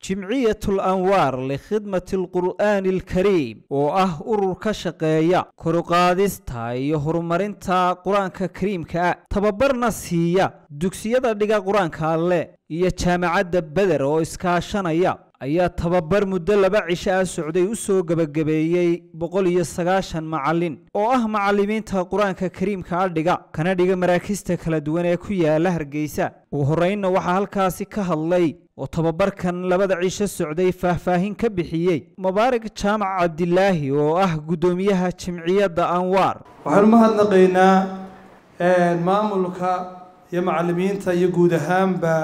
jimciyatul anwaar likhidmati alqur'aani alkariim oo ah urur ka shaqeeya koruqaadista iyo horumarinta qur-aanka kariimka ah tababarna siiya dugsiyada dhiga qur-aanka alle iyo jaamacadda beder oo iskaashanaya ayaa tababar muddo laba cisho ah socday u soo gebagabeeyey boqol iyo sagaashan macallin oo ah macallimiinta qur-aanka kariimka a dhiga kana dhiga maraakista kala duwan ee ku yaala hargeysa ugu horreynna waxaa halkaasi ka hadlay oo tababarkan labada cisho socday faahfaahin ka bixiyey mubaarak jaamac cabdilaahi oo ah guddoomiyaha jimciyadda anwaar waxaan u mahadnaqaynaa maamulka iyo macallimiinta iyo guud ahaanba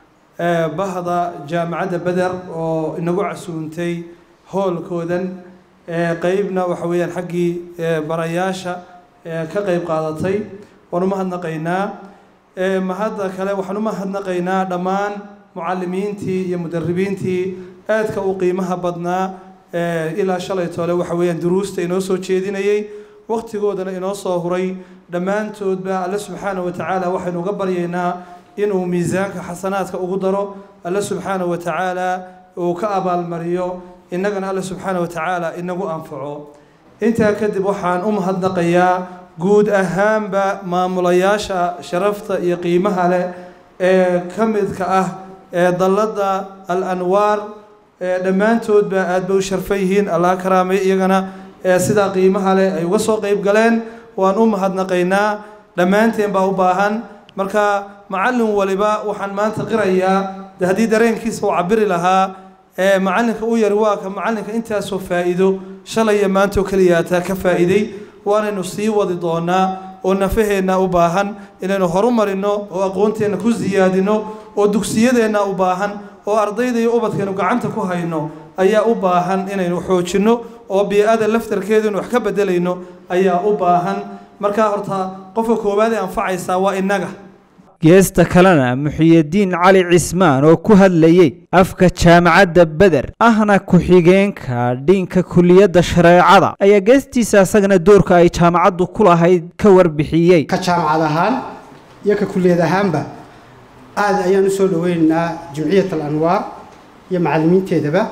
bahda jaamacadda beder oo inagu casuuntay hoolkoodan qeybna waxa weeyaan xaggii barayaasha ka qeyb qaadatay waan u mahadnaqaynaa mahadda kale waxaan u mahadnaqaynaa dhammaan mucallimiintii iyo mudaribiintii aadka u qiimaha badnaa ilaa shalay tole waxa weeyaan duruusta inoo soo jeedinayay waqtigoodana inoo soo huray dhammaantoodba alle subxaana wa tacaala waxaynu uga baryaynaa inuu miisaanka xasanaadka ugu daro alle subxaana wa tacaala uu ka abaalmariyo innagana alle subxaana wa tacaala inagu anfaco intaa kadib waxaan u mahadnaqayaa guud ahaanba maamulayaasha sharafta iyo qiimaha leh ee ka midka ah ee dalladda al anwaar dhammaantoodba aad bay u sharfan yihiin allah karaamay iyagana sidaa qiimaha leh ay uga soo qeyb galeen waan u mahadnaqaynaa dhammaanteen baa u baahan marka macallin waliba waxaan maanta qirayaa de haddii dareenkiisa uu cabiri lahaa macallinka u yari waa ka macallinka intaasoo faa'iido shalaya maantoo keliyaataa ka faa'iiday waanaynu sii wadi doonaa oo nafaheenna u baahan inaynu horumarino oo aqoonteenna ku siyaadino oo dugsiyadeenna u baahan oo ardayda iyo ubadkeenu gacanta ku hayno ayaa u baahan inaynu xoojinno oo bii-ada laftarkeedu inu wax ka bedelayno ayaa u baahan markaa horta qofka koowaad ee anfacaysaa waa innaga geesta kalena muxiyadiin cali cismaan oo ku hadlayey afka jaamacadda beder ahna ku-xigeenka dhinka kuliyadda shareecada ayaa geestiisa isagana doorka ay jaamacaddu ku lahayd ka warbixiyey ka jaamacad ahaan iyo ka kuliyad ahaanba aada ayaan usoo dhaweynaynaa jimciyat al anwaar iyo macallimiinteedaba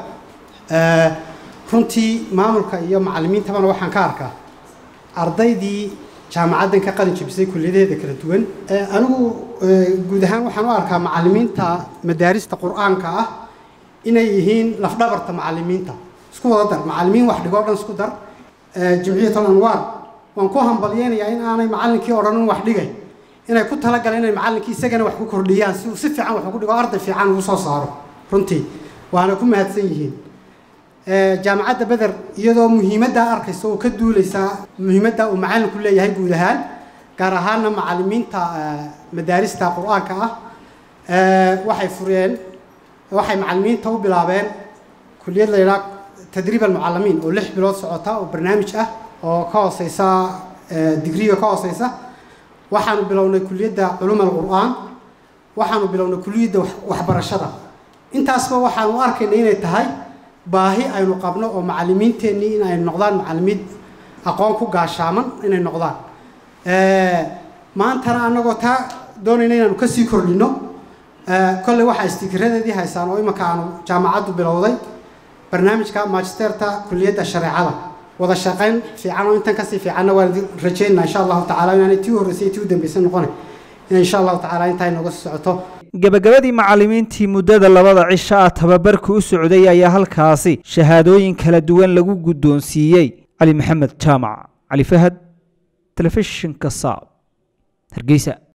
runtii maamulka iyo macallimiintabana waxaan ka arkaa ardaydii jaamacaddan ka qalin jebisay kuliyadaheeda kala duwan anigu guud ahaan waxaan u arkaa macallimiinta madaarista qur-aanka ah inay yihiin lafdhabarta macallimiinta isku wada dar macallimiin wax dhigoo dhan isku dar jimciyat al anwaar waan ku hambalyeynayaa in aanay macallinkii odhanin wax dhigay inay ku talagaleen inay macallinkii isagana wax ku kordhiyaan si uu si fiican wax ugu dhigo arday fiican ugu soo saaro runtii waana ku mahadsan yihiin jaamacadda beder iyadoo muhiimaddaa arkaysa oo ka duuleysaa muhiimadda uu macallinku leeyahay guud ahaan gaar ahaana macallimiinta madaarista qur-aanka ah waxay fureen waxay macallimiinta u bilaabeen kuliyad la yidhaha tadriib almucallimiin oo lix bilood socota oo barnaamij ah oo ka hooseysa digriga ka hooseysa waxaanu bilownay kuliyadda culum alqur-aan waxaanu bilownay kuliyadda waxbarashada intaasba waxaanu arkayna inay tahay baahi aynu qabno oo macallimiinteennii in ay noqdaan macallimiin aqoon ku gaashaaman inay noqdaan maantana annagoo taa doonayna inaanu kasii kordhino kolley waxaa istiikaradeedii haysaan oo imanka aanu jaamacaddu bilowday barnaamijka magisterta kuliyadda shareecada wada shaqayn fiican oo intan kasii fiicanna waan rajeynaa insha allahu tacala inaanay tii horreysay tii u dambeysay noqona in insha allahu tacala intaa inooga sii socoto gebagabadii macallimiintii muddada labada cisho ah tababarka u socday ayaa halkaasi shahaadooyin kala duwan lagu guddoonsiiyey cali maxamed jaamac cali fahad telefishinka saab hargeysa